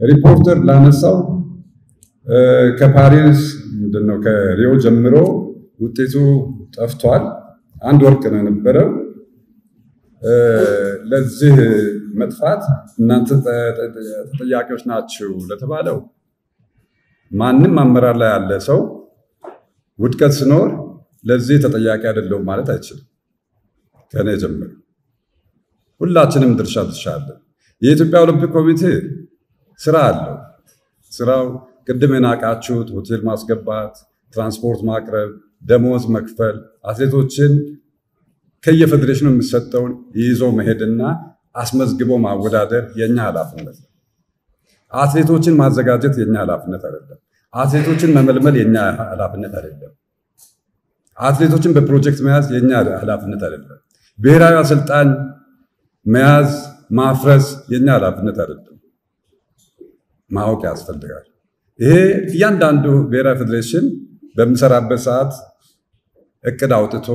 ሪፖርተር ላነሳው ከፓሪስ ምንድነው ከሪዮ ጀምሮ ውጤቱ ጠፍቷል። አንድ ወርቅ ነው የነበረው። ለዚህ መጥፋት እናንተ ተጠያቂዎች ናችሁ ለተባለው ማንም አመራር ላይ ያለ ሰው ውድቀት ሲኖር ለዚህ ተጠያቂ አይደለሁም ማለት አይችልም። ከኔ ጀምሮ ሁላችንም ድርሻ ድርሻ አለን። የኢትዮጵያ ኦሎምፒክ ኮሚቴ ስራ አለው። ስራው ቅድም የናቃችሁት ሆቴል ማስገባት፣ ትራንስፖርት ማቅረብ፣ ደሞዝ መክፈል፣ አትሌቶችን ከየፌዴሬሽኑ የሚሰጠውን ይዞ መሄድና አስመዝግቦ ማወዳደር የኛ ኃላፊነት ነው። አትሌቶችን ማዘጋጀት የኛ ኃላፊነት አይደለም። አትሌቶችን መመልመል የኛ ኃላፊነት አይደለም። አትሌቶችን በፕሮጀክት መያዝ የኛ ኃላፊነት አይደለም። ብሔራዊ አሰልጣኝ መያዝ ማፍረስ የኛ ኃላፊነት አይደለም። ማወቅ ያስፈልጋል። ይሄ እያንዳንዱ ብሔራዊ ፌዴሬሽን በሚሰራበት ሰዓት እቅድ አውጥቶ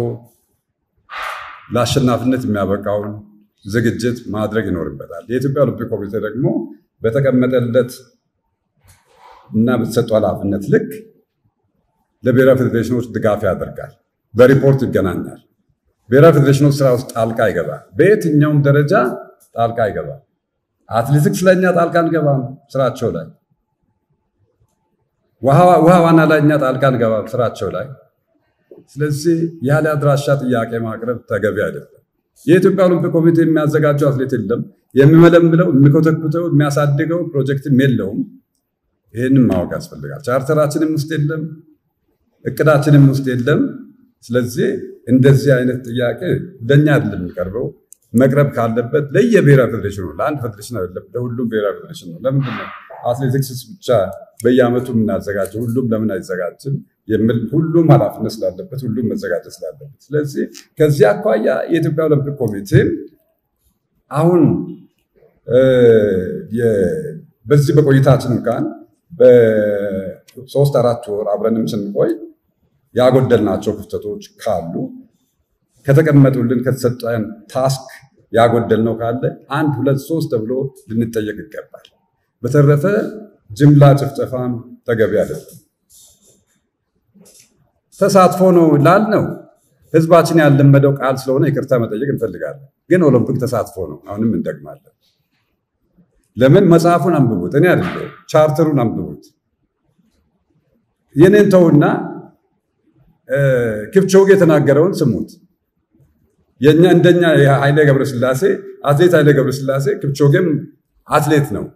ለአሸናፊነት የሚያበቃውን ዝግጅት ማድረግ ይኖርበታል። የኢትዮጵያ ኦሎምፒክ ኮሚቴ ደግሞ በተቀመጠለት እና በተሰጠው ኃላፊነት ልክ ለብሔራዊ ፌዴሬሽኖች ድጋፍ ያደርጋል። በሪፖርት ይገናኛል። ብሔራዊ ፌዴሬሽኖች ስራ ውስጥ ጣልቃ አይገባም። በየትኛውም ደረጃ ጣልቃ አይገባም። አትሌቲክስ ላይ እኛ ጣልቃ አንገባም፣ ስራቸው ላይ ውሃ ዋና ላይ እኛ ጣልቃ አንገባም፣ ስራቸው ላይ። ስለዚህ ያለ አድራሻ ጥያቄ ማቅረብ ተገቢ አይደለም። የኢትዮጵያ ኦሎምፒክ ኮሚቴ የሚያዘጋጀው አትሌት የለም፣ የሚመለምለው፣ የሚኮተኩተው፣ የሚያሳድገው ፕሮጀክትም የለውም። ይህንም ማወቅ ያስፈልጋል። ቻርተራችንም ውስጥ የለም፣ እቅዳችንም ውስጥ የለም። ስለዚህ እንደዚህ አይነት ጥያቄ ለእኛ አይደለም የሚቀርበው። መቅረብ ካለበት ለየብሔራዊ ፌዴሬሽኑ ለአንድ ፌዴሬሽን አይደለም፣ ለሁሉም ብሔራዊ ፌዴሬሽን ነው። ለምንድን ነው አትሌቲክስ ብቻ በየዓመቱ የምናዘጋጀው? ሁሉም ለምን አይዘጋጅም? የሚል ሁሉም ኃላፊነት ስላለበት፣ ሁሉም መዘጋጀት ስላለበት። ስለዚህ ከዚህ አኳያ የኢትዮጵያ ኦሎምፒክ ኮሚቴ አሁን በዚህ በቆይታችን እንኳን በሶስት አራት ወር አብረንም ስንቆይ ያጎደልናቸው ክፍተቶች ካሉ ከተቀመጡልን ከተሰጠን ታስክ ያጎደልነው ካለ አንድ ሁለት ሶስት ተብሎ ልንጠየቅ ይገባል። በተረፈ ጅምላ ጭፍጨፋም ተገቢ አይደለም። ተሳትፎ ነው ላልነው ህዝባችን ያለመደው ቃል ስለሆነ ይቅርታ መጠየቅ እንፈልጋለን። ግን ኦሎምፒክ ተሳትፎ ነው፣ አሁንም እንደግማለን። ለምን መጽሐፉን አንብቡት፣ እኔ አይደለሁ ቻርተሩን አንብቡት። የኔን ተውና ኪፕቾጌ የተናገረውን ስሙት። የኛ እንደኛ የኃይሌ ገብረስላሴ አትሌት ኃይሌ ገብረስላሴ ኪፕቾጌም አትሌት ነው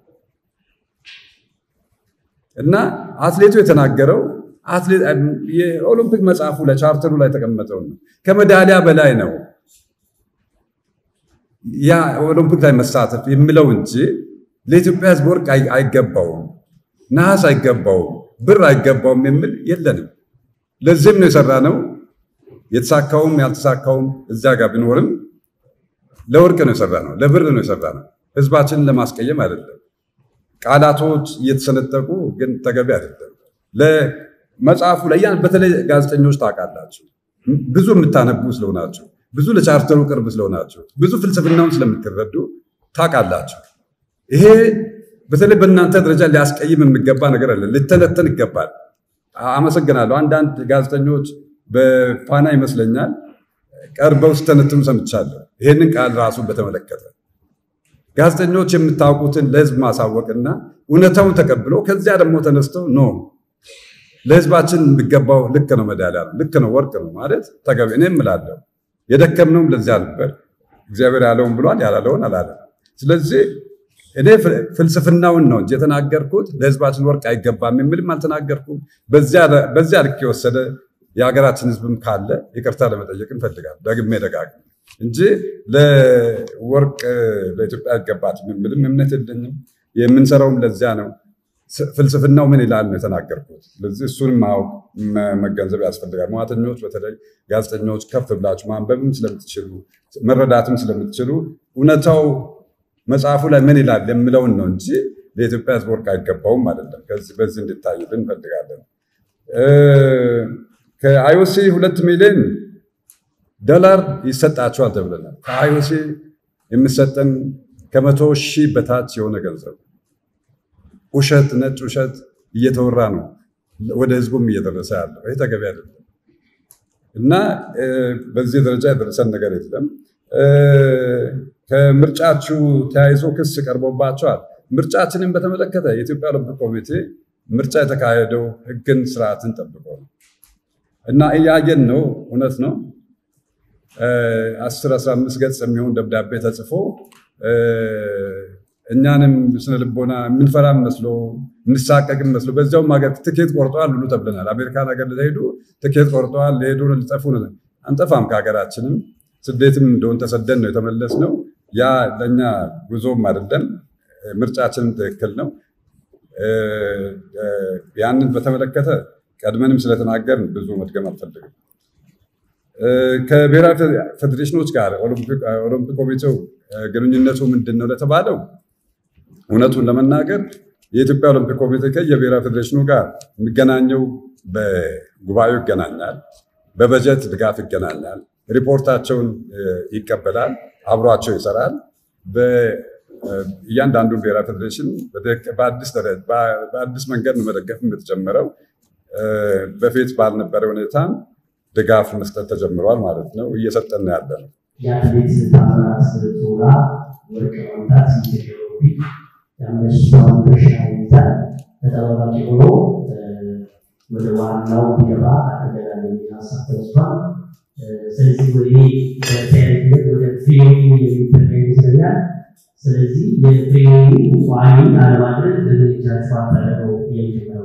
እና አትሌቱ የተናገረው የኦሎምፒክ መጽሐፉ ላይ ቻርተሩ ላይ የተቀመጠው ነው። ከሜዳሊያ በላይ ነው ያ ኦሎምፒክ ላይ መሳተፍ የሚለው እንጂ ለኢትዮጵያ ሕዝብ ወርቅ አይገባውም፣ ነሐስ አይገባውም፣ ብር አይገባውም የሚል የለንም። ለዚህም ነው የሰራ ነው። የተሳካውም ያልተሳካውም እዚያ ጋር ቢኖርም ለወርቅ ነው የሰራ ነው፣ ለብር ነው የሰራ ነው። ህዝባችንን ለማስቀየም አይደለም። ቃላቶች እየተሰነጠቁ ግን ተገቢ አይደለም። ለመጽሐፉ ላይ በተለይ ጋዜጠኞች ታውቃላችሁ፣ ብዙ የምታነቡ ስለሆናችሁ፣ ብዙ ለቻርተሩ ቅርብ ስለሆናችሁ፣ ብዙ ፍልስፍናውን ስለምትረዱ ታውቃላችሁ። ይሄ በተለይ በእናንተ ደረጃ ሊያስቀይም የሚገባ ነገር አለ፣ ሊተነተን ይገባል። አመሰግናለሁ። አንዳንድ ጋዜጠኞች በፋና ይመስለኛል ቀርበው ስተነትኑ ሰምቻለሁ። ይህንን ቃል ራሱን በተመለከተ ጋዜጠኞች የምታውቁትን ለህዝብ ማሳወቅና እውነታውን ተቀብሎ ከዚያ ደግሞ ተነስተው ኖ ለህዝባችን የሚገባው ልክ ነው፣ ሜዳሊያ ነው፣ ልክ ነው፣ ወርቅ ነው ማለት ተገቢ። እኔ እምላለሁ የደከምነውም ለዚያ ነበር። እግዚአብሔር ያለውን ብሏል፣ ያላለውን አላለም። ስለዚህ እኔ ፍልስፍናውን ነው እንጂ የተናገርኩት ለህዝባችን ወርቅ አይገባም የሚልም አልተናገርኩም። በዚያ ልክ የወሰደ የሀገራችን ህዝብም ካለ ይቅርታ ለመጠየቅ እንፈልጋለን፣ ደግሜ ደጋግሜ እንጂ ለወርቅ ለኢትዮጵያ አይገባትም የሚልም እምነት የለኝም። የምንሰራውም ለዚያ ነው። ፍልስፍናው ምን ይላል ነው የተናገርኩት። ስለዚህ እሱንም ማወቅ መገንዘብ ያስፈልጋል። ሙያተኞች፣ በተለይ ጋዜጠኞች ከፍ ብላችሁ ማንበብም ስለምትችሉ መረዳትም ስለምትችሉ እውነታው መጽሐፉ ላይ ምን ይላል የምለውን ነው እንጂ ለኢትዮጵያ ህዝብ ወርቅ አይገባውም አይደለም። በዚህ እንድታይልን እንፈልጋለን። ከአይኦሲ ሁለት ሚሊዮን ዶላር ይሰጣቸዋል ተብለናል። ከአይኦሲ የሚሰጠን ከመቶ ሺህ በታች የሆነ ገንዘብ ውሸት፣ ነጭ ውሸት እየተወራ ነው ወደ ህዝቡም እየደረሰ ያለው። ይህ ተገቢ አይደለም እና በዚህ ደረጃ የደረሰን ነገር የለም። ከምርጫችሁ ተያይዞ ክስ ቀርቦባቸዋል። ምርጫችንን በተመለከተ የኢትዮጵያ ኦሎምፒክ ኮሚቴ ምርጫ የተካሄደው ህግን ስርዓትን ጠብቆ ነው እና እያየን ነው። እውነት ነው። አስር አስራ አምስት ገጽ የሚሆን ደብዳቤ ተጽፎ እኛንም ስነ ልቦና የምንፈራም መስሎ የምንሳቀቅም መስሎ በዚያውም ሀገር ትኬት ቆርጠዋል ሁሉ ተብለናል። አሜሪካን ሀገር ሊሄዱ ትኬት ቆርጠዋል፣ ሊሄዱ ሊጠፉ ነው። አንጠፋም ከሀገራችንም ስደትም እንደሆን ተሰደን ነው የተመለስ ነው። ያ ለእኛ ጉዞም አይደለም፣ ምርጫችንም ትክክል ነው። ያንን በተመለከተ ቀድመንም ስለተናገርን ብዙ መድገም አልፈልግም። ከብሔራዊ ፌዴሬሽኖች ጋር ኦሎምፒክ ኮሚቴው ግንኙነቱ ምንድን ነው ለተባለው እውነቱን ለመናገር የኢትዮጵያ ኦሎምፒክ ኮሚቴ ከየብሔራዊ ፌዴሬሽኑ ጋር የሚገናኘው በጉባኤው ይገናኛል፣ በበጀት ድጋፍ ይገናኛል፣ ሪፖርታቸውን ይቀበላል፣ አብሯቸው ይሰራል። እያንዳንዱን ብሔራዊ ፌዴሬሽን በአዲስ መንገድ ነው መደገፍ የተጀመረው። በፊት ባልነበረ ሁኔታም ድጋፍ መስጠት ተጀምሯል ማለት ነው። እየሰጠን ያለ ነው። የአትሌት ታምራት ቶላ ወርቅ ማምጣት ኢትዮጵያ ኦሎምፒክ የአንበሳውን ድርሻ ይይዛል። ተጠባባቂ ሆኖ ወደ ዋናው ሊገባ አደረጋል የሚል ሀሳብ ተወስዷል። ስለዚህ ወደ በተያያዥነት ወደ ፍሬሚንግ የሚጠጋ ይመስለኛል። ስለዚህ የፍሬሚንግ ቋሚ አለማድረግ በድርጅታቸው አታደረገው የሚጀምረው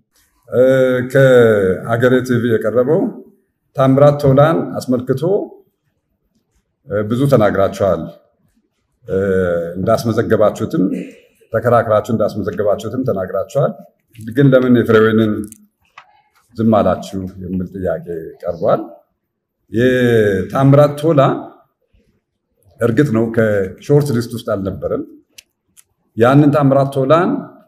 ከአገሬ ቲቪ የቀረበው ታምራት ቶላን አስመልክቶ ብዙ ተናግራችኋል። እንዳስመዘገባችሁትም ተከራክራችሁ እንዳስመዘገባችሁትም ተናግራችኋል። ግን ለምን የፍሬዌንን ዝም አላችሁ የሚል ጥያቄ ቀርቧል። የታምራት ቶላ እርግጥ ነው ከሾርት ሊስት ውስጥ አልነበረም። ያንን ታምራት ቶላን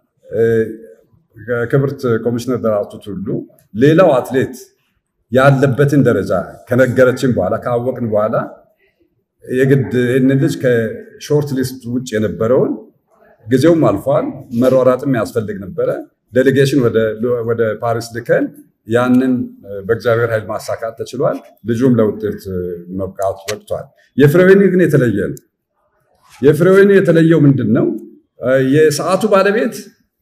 ክብርት ኮሚሽነር ደራርቱ ቱሉ ሌላው አትሌት ያለበትን ደረጃ ከነገረችን በኋላ ካወቅን በኋላ የግድ ይህንን ልጅ ከሾርት ሊስት ውጭ የነበረውን ጊዜውም አልፏል፣ መሯራጥም ያስፈልግ ነበረ። ዴሌጌሽን ወደ ፓሪስ ልከን ያንን በእግዚአብሔር ኃይል ማሳካት ተችሏል። ልጁም ለውጤት መብቃቱ በቅቷል። የፍሬዌኒ ግን የተለየ ነው። የፍሬዌኒ የተለየው ምንድን ነው? የሰዓቱ ባለቤት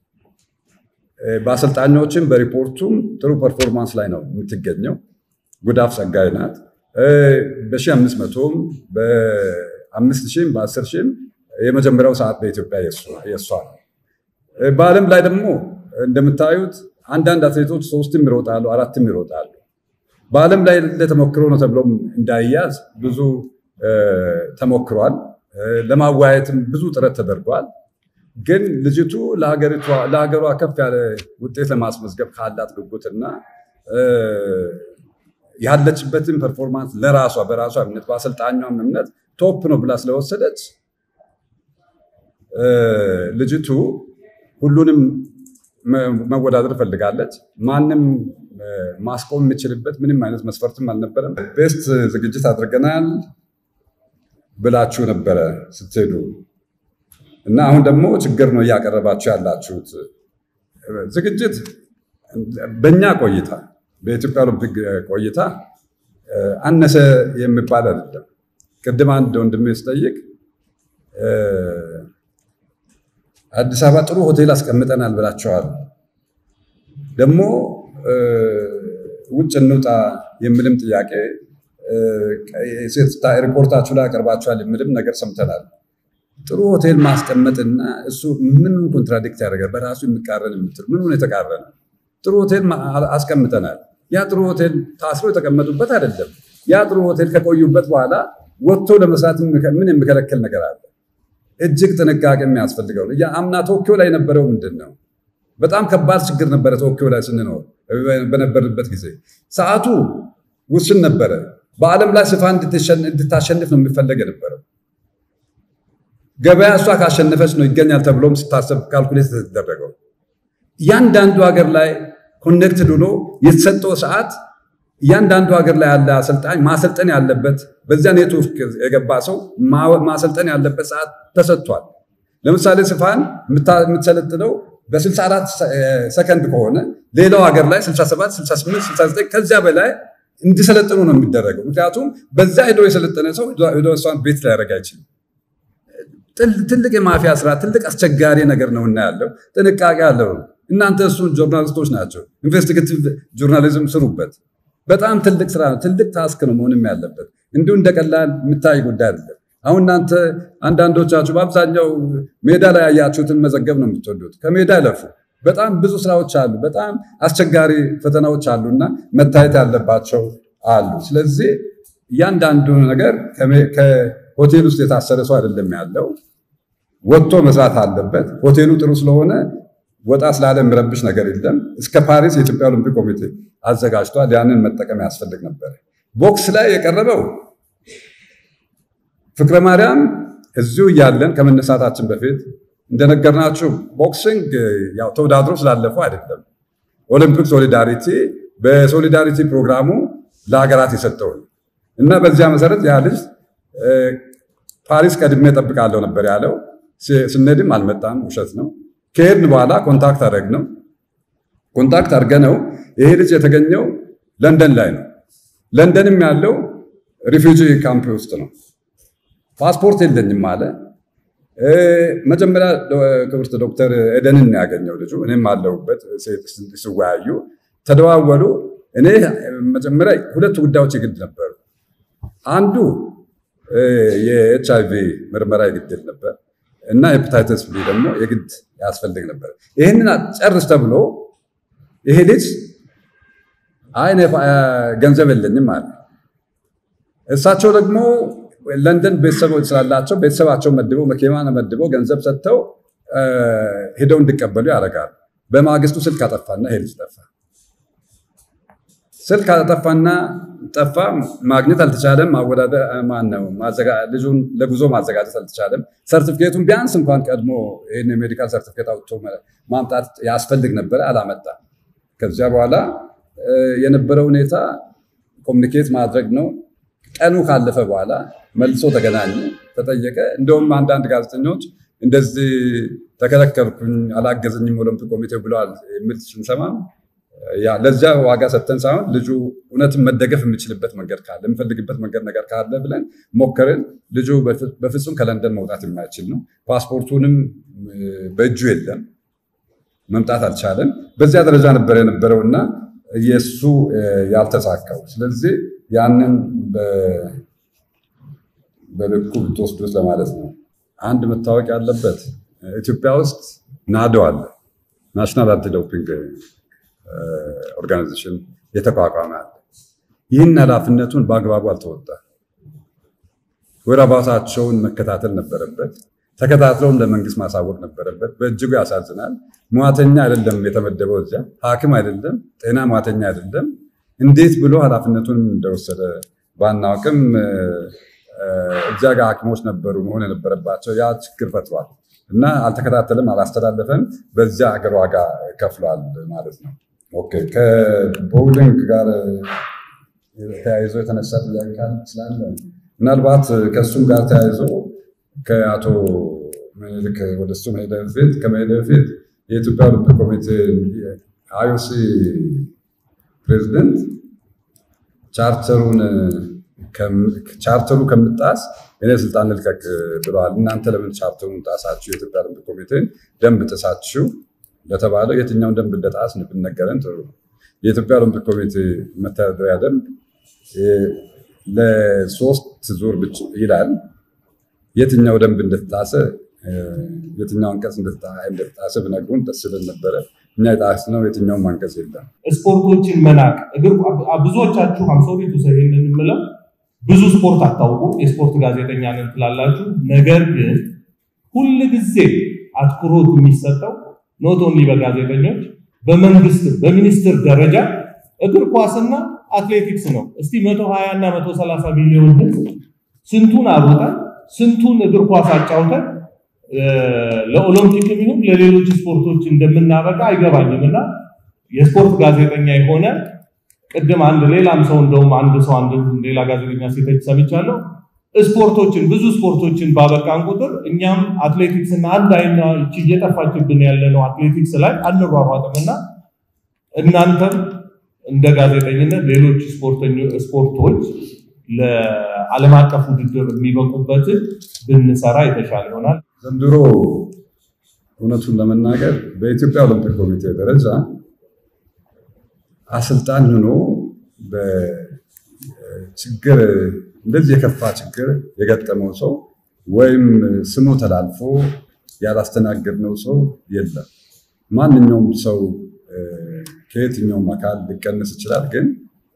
በአሰልጣኞችም በሪፖርቱም ጥሩ ፐርፎርማንስ ላይ ነው የምትገኘው። ጉዳፍ ጸጋይ ናት። በሺህ አምስት መቶም በአምስት ሺህም በአስር ሺህም የመጀመሪያው ሰዓት በኢትዮጵያ የእሷ ነው። በዓለም ላይ ደግሞ እንደምታዩት አንዳንድ አትሌቶች ሶስትም ይሮጣሉ፣ አራትም ይሮጣሉ። በዓለም ላይ ለተሞክሮ ነው ተብሎም እንዳይያዝ ብዙ ተሞክሯል። ለማወያየትም ብዙ ጥረት ተደርጓል። ግን ልጅቱ ለሀገሯ ከፍ ያለ ውጤት ለማስመዝገብ ካላት ጉጉትና ያለችበትን ፐርፎርማንስ ለራሷ በራሷ እምነት በአሰልጣኟም እምነት ቶፕ ነው ብላ ስለወሰደች ልጅቱ ሁሉንም መወዳደር ፈልጋለች። ማንም ማስቆም የሚችልበት ምንም አይነት መስፈርትም አልነበረም። ቤስት ዝግጅት አድርገናል ብላችሁ ነበረ ስትሄዱ እና አሁን ደግሞ ችግር ነው እያቀረባችሁ ያላችሁት። ዝግጅት በእኛ ቆይታ በኢትዮጵያ ኦሎምፒክ ቆይታ አነሰ የሚባል አይደለም። ቅድም አንድ ወንድሜ ስጠይቅ አዲስ አበባ ጥሩ ሆቴል አስቀምጠናል ብላቸዋል። ደግሞ ውጭ እንውጣ የሚልም ጥያቄ ሪፖርታችሁ ላይ አቀርባችኋል የሚልም ነገር ሰምተናል። ጥሩ ሆቴል ማስቀመጥና እሱ ምን ኮንትራዲክት ያደርጋል? በራሱ የሚቃረን የምትል ምን የተቃረነ? ጥሩ ሆቴል አስቀምጠናል። ያ ጥሩ ሆቴል ታስሮ የተቀመጡበት አይደለም። ያ ጥሩ ሆቴል ከቆዩበት በኋላ ወጥቶ ለመስራት ምን የሚከለክል ነገር አለ? እጅግ ጥንቃቄ የሚያስፈልገው ነው። አምና ቶኪዮ ላይ የነበረው ምንድን ነው? በጣም ከባድ ችግር ነበረ። ቶኪዮ ላይ ስንኖር በነበርንበት ጊዜ ሰዓቱ ውስን ነበረ። በዓለም ላይ ስፋ እንድታሸንፍ ነው የሚፈለግ የነበረው። ገበያ እሷ ካሸነፈች ነው ይገኛል ተብሎም ስታሰብ ካልኩሌት የተደረገው። እያንዳንዱ ሀገር ላይ ኮኔክትድ ሆኖ የተሰጠው ሰዓት እያንዳንዱ ሀገር ላይ ያለ አሰልጣኝ ማሰልጠን ያለበት በዚያ ኔትወርክ የገባ ሰው ማሰልጠን ያለበት ሰዓት ተሰጥቷል። ለምሳሌ ስፋን የምትሰለጥነው በ64 ሰከንድ ከሆነ ሌላው ሀገር ላይ 67፣ 68፣ 69 ከዚያ በላይ እንዲሰለጥኑ ነው የሚደረገው። ምክንያቱም በዛ ሄዶ የሰለጠነ ሰው ሄዶ እሷን ቤት ሊያደርግ አይችልም። ትልቅ የማፊያ ስራ፣ ትልቅ አስቸጋሪ ነገር ነው እና ያለው ጥንቃቄ አለው። እናንተ እሱን ጆርናሊስቶች ናቸው፣ ኢንቨስቲጌቲቭ ጆርናሊዝም ስሩበት። በጣም ትልቅ ስራ ነው፣ ትልቅ ታስክ ነው መሆንም ያለበት። እንዲሁ እንደቀላል የምታይ ጉዳይ አይደለም። አሁን እናንተ አንዳንዶቻችሁ በአብዛኛው ሜዳ ላይ ያያችሁትን መዘገብ ነው የምትወዱት። ከሜዳ ይለፉ። በጣም ብዙ ስራዎች አሉ፣ በጣም አስቸጋሪ ፈተናዎች አሉና መታየት ያለባቸው አሉ። ስለዚህ እያንዳንዱ ነገር ከሆቴል ውስጥ የታሰረ ሰው አይደለም ያለው፣ ወጥቶ መስራት አለበት። ሆቴሉ ጥሩ ስለሆነ ወጣ ስላለ የሚረብሽ ነገር የለም። እስከ ፓሪስ የኢትዮጵያ ኦሎምፒክ ኮሚቴ አዘጋጅቷል። ያንን መጠቀም ያስፈልግ ነበር። ቦክስ ላይ የቀረበው ፍቅረ ማርያም እዚሁ እያለን ከመነሳታችን በፊት እንደነገርናችሁ ቦክሲንግ ያው ተወዳድሮ ስላለፈው አይደለም። ኦሊምፒክ ሶሊዳሪቲ በሶሊዳሪቲ ፕሮግራሙ ለሀገራት የሰጠው እና በዚያ መሰረት ያ ልጅ ፓሪስ ቀድሜ እጠብቃለሁ ነበር ያለው። ስንሄድም አልመጣም፣ ውሸት ነው። ከሄድን በኋላ ኮንታክት አደረግ ነው ኮንታክት አድርገ ነው ይሄ ልጅ የተገኘው ለንደን ላይ ነው። ለንደንም ያለው ሪፊውጂ ካምፕ ውስጥ ነው። ፓስፖርት የለኝም አለ። መጀመሪያ ክብርት ዶክተር ኤደንን ያገኘው ልጁ፣ እኔም አለሁበት። ሲወያዩ ተደዋወሉ። እኔ መጀመሪያ ሁለት ጉዳዮች የግድ ነበሩ። አንዱ የኤች አይቪ ምርመራ የግድል ነበር እና ሄፓታይተስ ቢ ደግሞ የግድ ያስፈልግ ነበር። ይህንን ጨርስ ተብሎ ይሄ ልጅ አይ ገንዘብ የለኝም አለ። እሳቸው ደግሞ ለንደን ቤተሰቦች ስላላቸው ቤተሰባቸው መድበው መኪና መድበው ገንዘብ ሰጥተው ሄደው እንዲቀበሉ ያደርጋሉ። በማግስቱ ስልክ አጠፋና ይሄ ልጅ ጠፋ። ስልክ አጠፋና ጠፋ። ማግኘት አልተቻለም። ማነው ልጁን ለጉዞ ማዘጋጀት አልተቻለም። ሰርቲፊኬቱን ቢያንስ እንኳን ቀድሞ ይህን የሜዲካል ሰርቲፊኬት አውጥቶ ማምጣት ያስፈልግ ነበረ፣ አላመጣም። ከዚያ በኋላ የነበረው ሁኔታ ኮሚኒኬት ማድረግ ነው። ቀኑ ካለፈ በኋላ መልሶ ተገናኘ፣ ተጠየቀ። እንደውም አንዳንድ ጋዜጠኞች እንደዚህ ተከለከልኩኝ፣ አላገዘኝም ኦሎምፒክ ኮሚቴው ብለዋል የሚል ስንሰማም ለዚያ ዋጋ ሰጥተን ሳይሆን ልጁ እውነትን መደገፍ የሚችልበት መንገድ ካለ የምፈልግበት መንገድ ነገር ካለ ብለን ሞከርን። ልጁ በፍጹም ከለንደን መውጣት የማይችል ነው። ፓስፖርቱንም በእጁ የለም፣ መምጣት አልቻለም። በዚያ ደረጃ ነበር የነበረውና የእሱ ያልተሳካው። ስለዚህ ያንን በልኩ ብትወስዱት ለማለት ነው። አንድ መታወቅ ያለበት ኢትዮጵያ ውስጥ ናዶ አለ፣ ናሽናል አንቲ ዶፒንግ ኦርጋናይዜሽን የተቋቋመ አለ። ይህን ኃላፊነቱን በአግባቡ አልተወጣ። ወረባታቸውን መከታተል ነበረበት። ተከታትለውም ለመንግስት ማሳወቅ ነበረበት። በእጅጉ ያሳዝናል። ሟተኛ አይደለም የተመደበው እዚያ ሐኪም አይደለም፣ ጤና ሟተኛ አይደለም። እንዴት ብሎ ኃላፊነቱን እንደወሰደ ባናውቅም እዚያ ጋር ሐኪሞች ነበሩ መሆን የነበረባቸው። ያ ችግር ፈጥሯል እና አልተከታተልም፣ አላስተላለፈም። በዚያ አገር ዋጋ ከፍሏል ማለት ነው። ኦኬ ከቦውሊንግ ጋር ተያይዞ የተነሳ ጥያቄ ስላለ ምናልባት ከእሱም ጋር ተያይዞ ከአቶ ምኒልክ ወደ እሱ መሄደ በፊት ከመሄደ በፊት የኢትዮጵያ ኦሎምፒክ ኮሚቴ አይኦሲ ፕሬዚደንት ቻርተሩን ቻርተሩ ከምጣስ እኔ ስልጣን ልልቀቅ ብለዋል። እናንተ ለምን ቻርተሩን ጣሳችሁ? የኢትዮጵያ ኦሎምፒክ ኮሚቴን ደንብ ጥሳችሁ ለተባለው የትኛውን ደንብ እንደጣስ ብንነገረን ጥሩ ነው። የኢትዮጵያ ኦሎምፒክ ኮሚቴ መተዳደሪያ ደንብ ለሶስት ዙር ብቻ ይላል። የትኛው ደንብ እንደተጣሰ የትኛው አንቀጽ እንደተጣሰ ብነግሩን ደስ ይለን ነበረ። እኛ የጣስነው የትኛውም አንቀጽ የለም። ስፖርቶችን መናቅ እግር ብዙዎቻችሁ ሀምሰው ቤቱ ሰ የምለው ብዙ ስፖርት አታውቁ፣ የስፖርት ጋዜጠኛ ነን ትላላችሁ። ነገር ግን ሁል ጊዜ አትኩሮት የሚሰጠው ኖት ኦንሊ በጋዜጠኞች በመንግስት በሚኒስትር ደረጃ እግር ኳስና አትሌቲክስ ነው። እስቲ 120 እና 130 ሚሊዮን ህዝብ ስንቱን አሮጠን ስንቱን እግር ኳስ አጫውተን ለኦሎምፒክ ይሁን ለሌሎች ስፖርቶች እንደምናበቃ አይገባኝም። እና የስፖርት ጋዜጠኛ የሆነ ቅድም አንድ ሌላም ሰው እንደውም አንድ ሰው አንድ ሌላ ጋዜጠኛ ሴተች ሰምቻለሁ። ስፖርቶችን ብዙ ስፖርቶችን ባበቃን ቁጥር እኛም አትሌቲክስ እና አንድ አይና እቺ እየጠፋችብን ያለነው አትሌቲክስ ላይ አንሯሯጥምና እናንተም እንደ ጋዜጠኝነት ሌሎች ስፖርቶች ለዓለም አቀፍ ውድድር የሚበቁበትን ብንሰራ የተሻለ ይሆናል። ዘንድሮ እውነቱን ለመናገር በኢትዮጵያ ኦሎምፒክ ኮሚቴ ደረጃ አሰልጣኝ ሆኖ በችግር እንደዚህ የከፋ ችግር የገጠመው ሰው ወይም ስሙ ተላልፎ ያላስተናገድነው ሰው የለም። ማንኛውም ሰው ከየትኛውም አካል ሊቀንስ ይችላል፣ ግን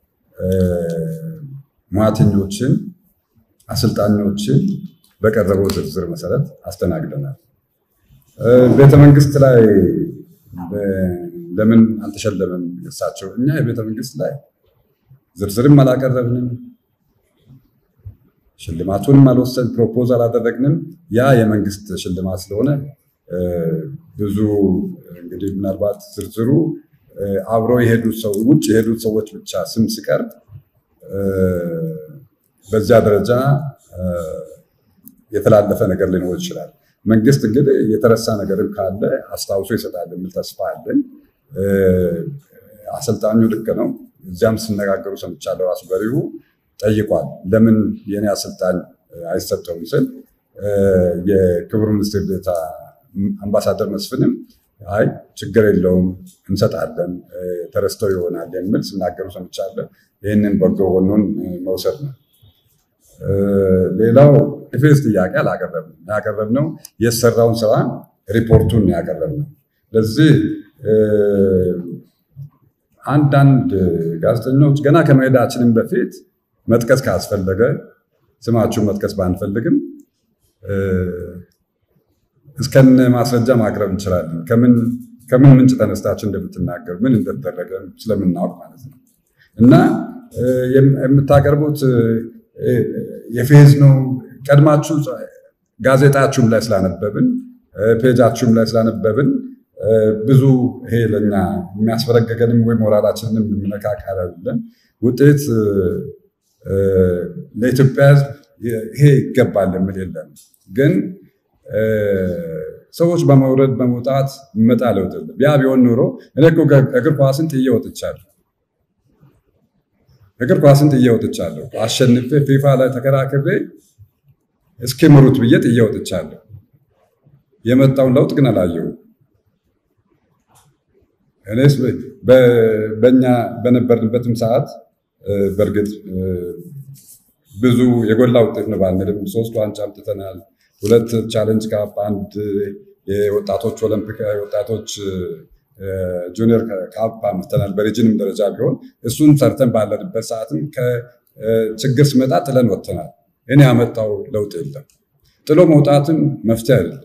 ሙያተኞችን፣ አሰልጣኞችን በቀረበው ዝርዝር መሰረት አስተናግደናል። ቤተመንግስት ላይ ለምን አልተሸለመም? እሳቸው እኛ የቤተ መንግስት ላይ ዝርዝርም አላቀረብንም፣ ሽልማቱንም አልወሰን ፕሮፖዝ አላደረግንም። ያ የመንግስት ሽልማት ስለሆነ ብዙ እንግዲህ ምናልባት ዝርዝሩ አብሮ የሄዱት ሰው ውጭ የሄዱት ሰዎች ብቻ ስም ሲቀርብ በዚያ ደረጃ የተላለፈ ነገር ሊኖር ይችላል። መንግስት እንግዲህ የተረሳ ነገርም ካለ አስታውሶ ይሰጣል የሚል ተስፋ አለኝ። አሰልጣኙ ልክ ነው። እዚያም ሲነጋገሩ ሰምቻለሁ። ራሱ በሪሁ ጠይቋል። ለምን የኔ አሰልጣኝ አይሰጠውም ስል የክቡር ሚኒስትር ዴኤታ አምባሳደር መስፍንም አይ ችግር የለውም እንሰጣለን፣ ተረስተው ይሆናል የሚል ሲናገሩ ሰምቻለሁ። ይህንን በጎ ጎኑን መውሰድ ነው። ሌላው የፌስ ጥያቄ አላቀረብንም። ያቀረብነው የተሰራውን ስራ ሪፖርቱን ያቀረብነው። ለዚህ አንዳንድ ጋዜጠኞች ገና ከመሄዳችንም በፊት መጥቀስ ካስፈለገ ስማችሁን መጥቀስ ባንፈልግም እስከነ ማስረጃ ማቅረብ እንችላለን። ከምን ምንጭ ተነስታችሁ እንደምትናገሩ ምን እንደተደረገ ስለምናውቅ ማለት ነው እና የምታቀርቡት የፌዝ ነው። ቀድማችሁ ጋዜጣችሁም ላይ ስላነበብን ፔጃችሁም ላይ ስላነበብን ብዙ ይሄ ለኛ የሚያስበረገገንም ወይ ሞራላችንንም የሚነካካ አይደለም። ውጤት ለኢትዮጵያ ሕዝብ ይሄ ይገባል የሚል የለም። ግን ሰዎች በመውረድ በመውጣት የሚመጣ ለውጥ የለም። ያ ቢሆን ኑሮ እኔ እኮ እግር ኳስን ጥዬ ወጥቻለሁ። እግር ኳስን ጥዬ ወጥቻለሁ። አሸንፌ ፊፋ ላይ ተከራክሬ እስኪምሩት ብዬ ጥዬ ወጥቻለሁ። የመጣውን ለውጥ ግን አላየሁም። እኔስ በእኛ በነበርንበትም ሰዓት በእርግጥ ብዙ የጎላ ውጤት ነው ባንልም ሶስት ዋንጫ አምጥተናል። ሁለት ቻሌንጅ ካፕ፣ አንድ የወጣቶች ኦሎምፒክ የወጣቶች ጁኒየር ካፕ አምጥተናል። በሪጅንም ደረጃ ቢሆን እሱን ሰርተን ባለንበት ሰዓትም ከችግር ስመጣ ጥለን ወጥተናል። እኔ ያመጣው ለውጥ የለም። ጥሎ መውጣትም መፍትሄ አይደለም።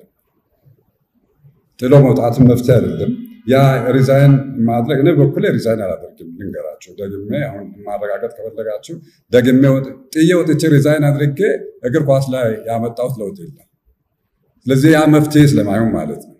ጥሎ መውጣትም መፍትሄ አይደለም። ያ ሪዛይን ማድረግ እኔ በኩሌ ሪዛይን አላደርግም። ልንገራችሁ ደግሜ አሁን ማረጋገጥ ከፈለጋችሁ ደግሜ ጥዬ ወጥቼ ሪዛይን አድርጌ እግር ኳስ ላይ ያመጣሁት ለውጥ የለም። ስለዚህ ያ መፍትሄ ስለማይሆን ማለት ነው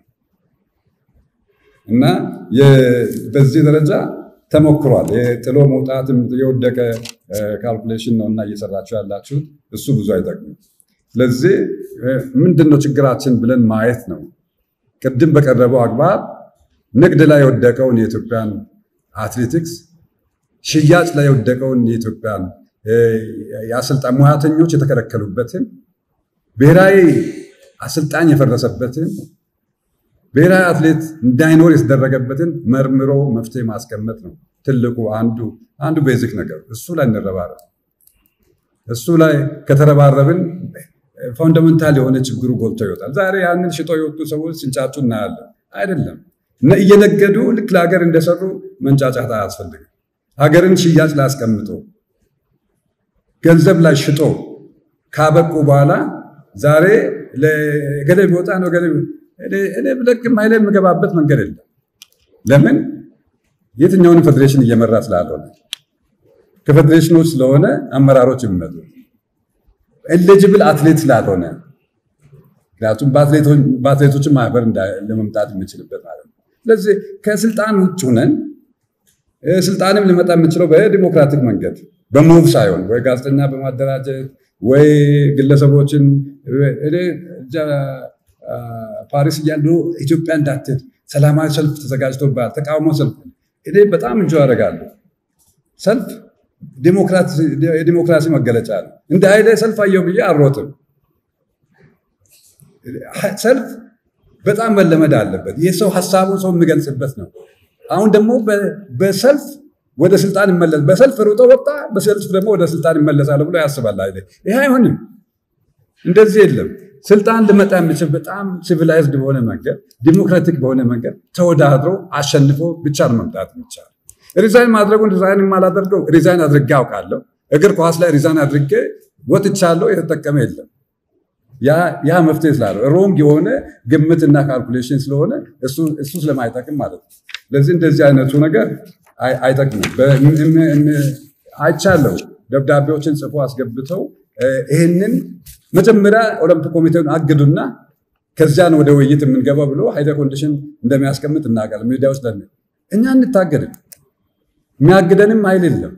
እና በዚህ ደረጃ ተሞክሯል። የጥሎ መውጣት የወደቀ ካልኩሌሽን ነው እና እየሰራችሁ ያላችሁት እሱ ብዙ አይጠቅምም። ስለዚህ ምንድን ነው ችግራችን ብለን ማየት ነው። ቅድም በቀረበው አግባብ ንግድ ላይ የወደቀውን የኢትዮጵያን አትሌቲክስ፣ ሽያጭ ላይ የወደቀውን የኢትዮጵያን የአሰልጣኝ ሙያተኞች የተከለከሉበትን፣ ብሔራዊ አሰልጣኝ የፈረሰበትን፣ ብሔራዊ አትሌት እንዳይኖር የተደረገበትን መርምሮ መፍትሄ ማስቀመጥ ነው ትልቁ አንዱ አንዱ ቤዚክ ነገር። እሱ ላይ እንረባረብ። እሱ ላይ ከተረባረብን ፋውንዳመንታል የሆነ ችግሩ ጎልቶ ይወጣል። ዛሬ ያንን ሽጦ የወጡ ሰዎች ሲንጫጩ እናያለን። አይደለም እየነገዱ ልክ ለሀገር እንደሰሩ መንጫጫት አያስፈልግም። ሀገርን ሽያጭ ላይ አስቀምጦ ገንዘብ ላይ ሽጦ ካበቁ በኋላ ዛሬ ገሌ ቢወጣ ነው ገሌ እኔ ብለቅም ኃይሌ የምገባበት መንገድ የለም። ለምን የትኛውን ፌዴሬሽን እየመራ ስላልሆነ ከፌዴሬሽኖች ስለሆነ አመራሮች የሚመጡ ኤሊጅብል አትሌት ስላልሆነ ምክንያቱም በአትሌቶችን ማህበር ለመምጣት የምችልበት ማለት ነው። ስለዚህ ከስልጣን ውጭ ሁነን ስልጣንም ሊመጣ የምችለው በዲሞክራቲክ መንገድ በሙቭ ሳይሆን ወይ ጋዜጠኛ በማደራጀት ወይ ግለሰቦችን እኔ ፓሪስ እያሉ ኢትዮጵያ እንዳትሄድ ሰላማዊ ሰልፍ ተዘጋጅቶባል፣ ተቃውሞ ሰልፍ እኔ በጣም እንጆ ያደርጋለሁ። ሰልፍ የዲሞክራሲ መገለጫ ነው። እንደ ኃይሌ ሰልፍ አየሁ ብዬ አልሮጥም። ሰልፍ በጣም መለመድ አለበት። ይህ ሰው ሀሳቡን ሰው የሚገልጽበት ነው። አሁን ደግሞ በሰልፍ ወደ ስልጣን ይመለስ በሰልፍ ሩጦ ወጣ፣ በሰልፍ ደግሞ ወደ ስልጣን ይመለሳል ብሎ ያስባል ኃይሌ። ይሄ አይሆንም። እንደዚህ የለም። ስልጣን ልመጣ የሚችል በጣም ሲቪላይዝድ በሆነ መንገድ ዲሞክራቲክ በሆነ መንገድ ተወዳድሮ አሸንፎ ብቻ ነው መምጣት የሚቻል። ሪዛይን ማድረጉን ሪዛይን የማላደርገው ሪዛይን አድርጌ አውቃለሁ። እግር ኳስ ላይ ሪዛይን አድርጌ ወጥቻለሁ። የተጠቀመ የለም። ያ መፍትሄ ስላለ ሮንግ የሆነ ግምትና ካልኩሌሽን ስለሆነ እሱ ስለማይጠቅም ማለት ነው። ስለዚህ እንደዚህ አይነቱ ነገር አይጠቅምም። አይቻለሁ ደብዳቤዎችን ጽፎ አስገብተው ይህንን መጀመሪያ ኦሎምፒክ ኮሚቴውን አግዱና ከዚያን ወደ ውይይት የምንገባው ብሎ ሀይለ ኮንዲሽን እንደሚያስቀምጥ እናውቃለን። ሚዲያ ውስጥ ለን እኛ እንታገድም፣ የሚያግደንም ኃይል የለም።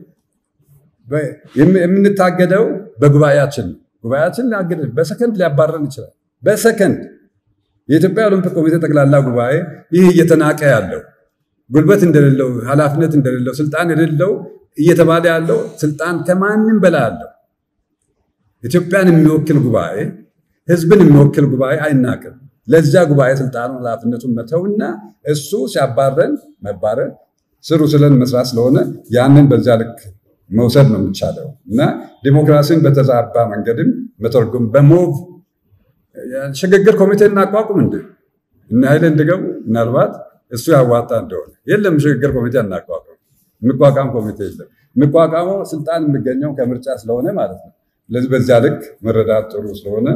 የምንታገደው በጉባኤያችን ነው። ጉባኤያችን ሊያግደን በሰከንድ ሊያባረን ይችላል። በሰከንድ የኢትዮጵያ ኦሎምፒክ ኮሚቴ ጠቅላላ ጉባኤ ይህ እየተናቀ ያለው ጉልበት እንደሌለው ኃላፊነት እንደሌለው ስልጣን የሌለው እየተባለ ያለው ስልጣን ከማንም በላይ አለው። ኢትዮጵያን የሚወክል ጉባኤ ህዝብን የሚወክል ጉባኤ አይናቅም። ለዚያ ጉባኤ ስልጣኑ ኃላፊነቱን መተውና እሱ ሲያባረን መባረን ስሩ ስለን መስራት ስለሆነ ያንን በዚያ ልክ መውሰድ ነው የሚቻለው እና ዲሞክራሲን በተዛባ መንገድም መተርጎም በሞቭ ሽግግር ኮሚቴ እናቋቁም እንደ እና ኃይለ እንዲገቡ ምናልባት እሱ ያዋጣ እንደሆነ የለም ሽግግር ኮሚቴ አናቋቁም። የሚቋቋም ኮሚቴ የለም። የሚቋቋመው ስልጣን የሚገኘው ከምርጫ ስለሆነ ማለት ነው። ስለዚህ በዚያ ልክ መረዳት ጥሩ ስለሆነ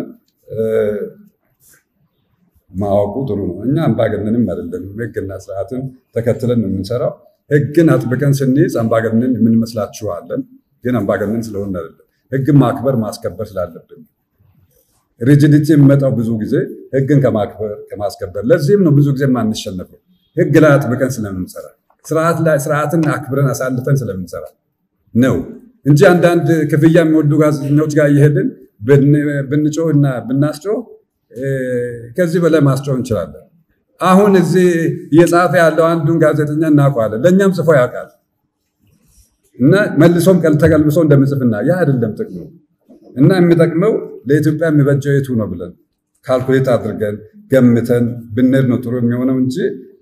ማወቁ ጥሩ ነው። እኛ አምባገነንም አይደለንም። ህግና ስርዓትን ተከትለን ነው የምንሰራው። ህግን አጥብቀን ስንይዝ አምባገነን የምንመስላችኋለን፣ ግን አምባገነን ስለሆን አይደለም። ህግን ማክበር ማስከበር ስላለብን ሪጂዲቲ የሚመጣው ብዙ ጊዜ ህግን ከማክበር ከማስከበር። ለዚህም ነው ብዙ ጊዜ የማንሸነፈው ህግ ላይ አጥብቀን ስለምንሰራ፣ ስርዓት ላይ ስርዓትን አክብረን አሳልፈን ስለምንሰራ ነው እንጂ አንዳንድ ክፍያ የሚወዱ ጋዜጠኞች ጋር እየሄድን ብንጮህ እና ብናስጮህ ከዚህ በላይ ማስጮህ እንችላለን። አሁን እዚህ እየጻፈ ያለው አንዱን ጋዜጠኛ እናውቀዋለን። ለእኛም ጽፎ ያውቃል እና መልሶም ተቀልብሶ እንደምጽፍና ያ አይደለም ጥቅሙ እና የሚጠቅመው ለኢትዮጵያ የሚበጀው የቱ ነው ብለን ካልኩሌት አድርገን ገምተን ብንሄድ ነው ጥሩ የሚሆነው እንጂ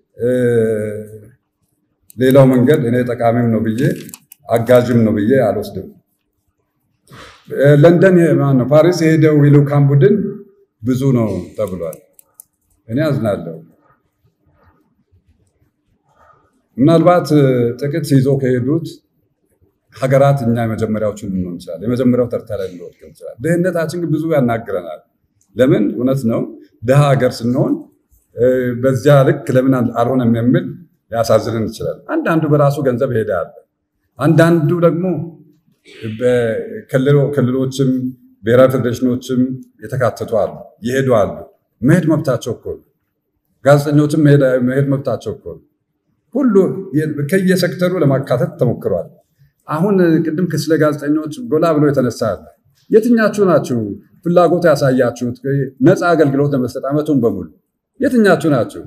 ሌላው መንገድ እኔ ጠቃሚም ነው ብዬ አጋዥም ነው ብዬ አልወስድም። ለንደን ማነው ፓሪስ የሄደው የልዑካን ቡድን ብዙ ነው ተብሏል። እኔ አዝናለሁ። ምናልባት ጥቂት ይዞ ከሄዱት ሀገራት እኛ የመጀመሪያዎቹን ልንሆን ይችላል። የመጀመሪያው ተርታ ላይ ልንወድቅ ይችላል። ድህነታችን ግን ብዙ ያናግረናል። ለምን እውነት ነው ድሃ ሀገር ስንሆን በዚያ ልክ ለምን አልሆነም የሚል ሊያሳዝንን ይችላል። አንዳንዱ በራሱ ገንዘብ ይሄዳል። አንዳንዱ ደግሞ ክልሎችም ብሔራዊ ፌዴሬሽኖችም የተካተቱ አሉ፣ ይሄዱ አሉ። መሄድ መብታቸው እኮ ነው። ጋዜጠኞችም መሄድ መብታቸው እኮ ነው። ሁሉ ከየሴክተሩ ለማካተት ተሞክሯል። አሁን ቅድም ስለ ጋዜጠኞች ጎላ ብሎ የተነሳ አለ። የትኛችሁ ናችሁ ፍላጎት ያሳያችሁት ነፃ አገልግሎት ለመስጠት ዓመቱን በሙሉ የትኛችሁ ናችሁ?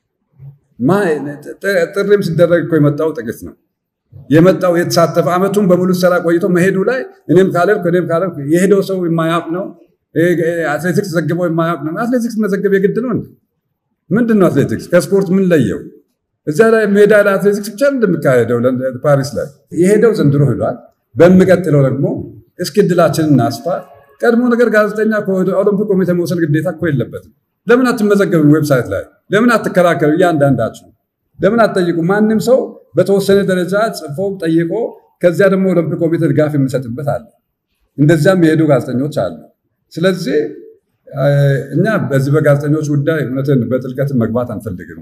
ጥሪም ሲደረግ እኮ የመጣው ጥቂት ነው የመጣው የተሳተፈ ዓመቱን በሙሉ ሰራ ቆይቶ መሄዱ ላይ እኔም ካለልኩ እኔም ካለልኩ የሄደው ሰው የማያውቅ ነው። አትሌቲክስ ዘግበው የማያውቅ ነው። አትሌቲክስ መዘገብ የግድ ነው እንዴ? ምንድን ነው አትሌቲክስ ከስፖርት ምን ለየው? እዚያ ላይ ሜዳ ላይ አትሌቲክስ ብቻ እንደሚካሄደው ፓሪስ ላይ የሄደው ዘንድሮ ሄዷል። በሚቀጥለው ደግሞ እስኪ እድላችንን እናስፋ። ቀድሞ ነገር ጋዜጠኛ ኦሎምፒክ ኮሚቴ መውሰድ ግዴታ እኮ የለበትም። ለምን አትመዘገብም? ዌብሳይት ላይ ለምን አትከራከሩ? እያንዳንዳችሁ ለምን አትጠይቁ? ማንም ሰው በተወሰነ ደረጃ ጽፎ ጠይቆ ከዚያ ደግሞ ኦሎምፒክ ኮሚቴ ድጋፍ የሚሰጥበት አለ። እንደዚያም የሄዱ ጋዜጠኞች አሉ። ስለዚህ እኛ በዚህ በጋዜጠኞች ጉዳይ እውነትን በጥልቀት መግባት አንፈልግም።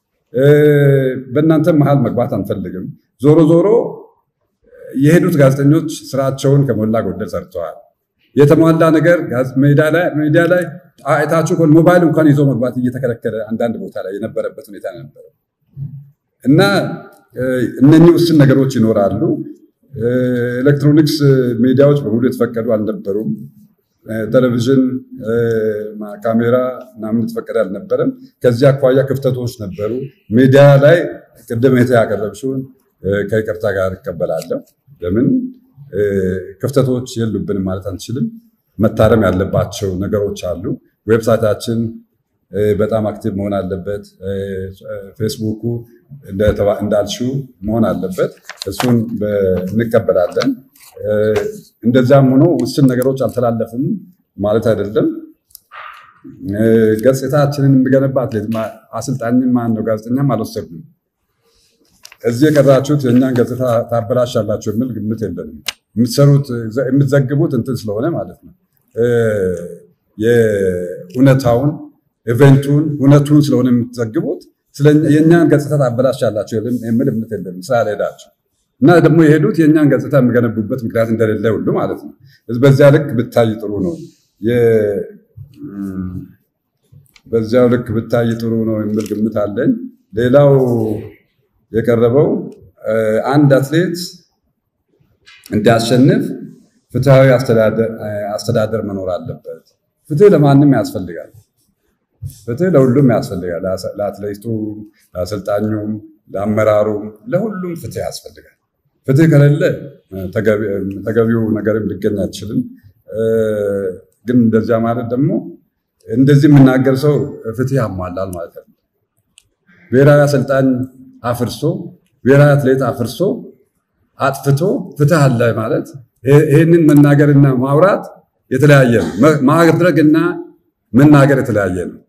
በእናንተ መሀል መግባት አንፈልግም። ዞሮ ዞሮ የሄዱት ጋዜጠኞች ስራቸውን ከሞላ ጎደል ሰርተዋል። የተሟላ ነገር ሚዲያ ላይ አይታችሁ ሞባይል እንኳን ይዞ መግባት እየተከለከለ አንዳንድ ቦታ ላይ የነበረበት ሁኔታ ነበረ እና እነኚህ ውስን ነገሮች ይኖራሉ። ኤሌክትሮኒክስ ሚዲያዎች በሙሉ የተፈቀዱ አልነበሩም። ቴሌቪዥን ካሜራ ምናምን የተፈቀደ አልነበረም። ከዚህ አኳያ ክፍተቶች ነበሩ። ሚዲያ ላይ ቅድም እህቴ ያቀረብሽውን ከይቅርታ ጋር እቀበላለሁ። ለምን ክፍተቶች የሉብንም ማለት አንችልም። መታረም ያለባቸው ነገሮች አሉ። ዌብሳይታችን በጣም አክቲቭ መሆን አለበት። ፌስቡኩ እንዳልሽው መሆን አለበት። እሱን እንቀበላለን። እንደዚያም ሆኖ ውስን ነገሮች አልተላለፉም ማለት አይደለም። ገጽታችንን የሚገነባት አሰልጣኝም ማን ነው ጋዜጠኛም አልወሰድንም። እዚህ የቀራችሁት የእኛን ገጽታ ታበላሻላችሁ የሚል ግምት የለንም። የምትሰሩት የምትዘግቡት እንትን ስለሆነ ማለት ነው የእውነታውን ኢቨንቱን እውነቱን ስለሆነ የምትዘግቡት የእኛን ገጽታ ታበላሻላችሁ የሚል እምነት የለንም ስላልሄዳችሁ እና ደግሞ የሄዱት የእኛን ገጽታ የሚገነቡበት ምክንያት እንደሌለ ሁሉ ማለት ነው። በዚያ ልክ ብታይ ጥሩ ነው። በዚያው ልክ ብታይ ጥሩ ነው የሚል ግምት አለኝ። ሌላው የቀረበው አንድ አትሌት እንዲያሸንፍ ፍትሐዊ አስተዳደር መኖር አለበት። ፍትህ ለማንም ያስፈልጋል። ፍትህ ለሁሉም ያስፈልጋል። ለአትሌቱ፣ ለአሰልጣኙም፣ ለአመራሩም፣ ለሁሉም ፍትህ ያስፈልጋል። ፍትህ ከሌለ ተገቢው ነገርም ሊገኝ አይችልም። ግን እንደዚያ ማለት ደግሞ እንደዚህ የምናገር ሰው ፍትህ ያሟላል ማለት ነው። ብሔራዊ አሰልጣኝ አፍርሶ ብሔራዊ አትሌት አፍርሶ አጥፍቶ ፍትህ አለ ማለት ይህንን መናገርና ማውራት የተለያየ ነው። ማድረግና መናገር የተለያየ ነው።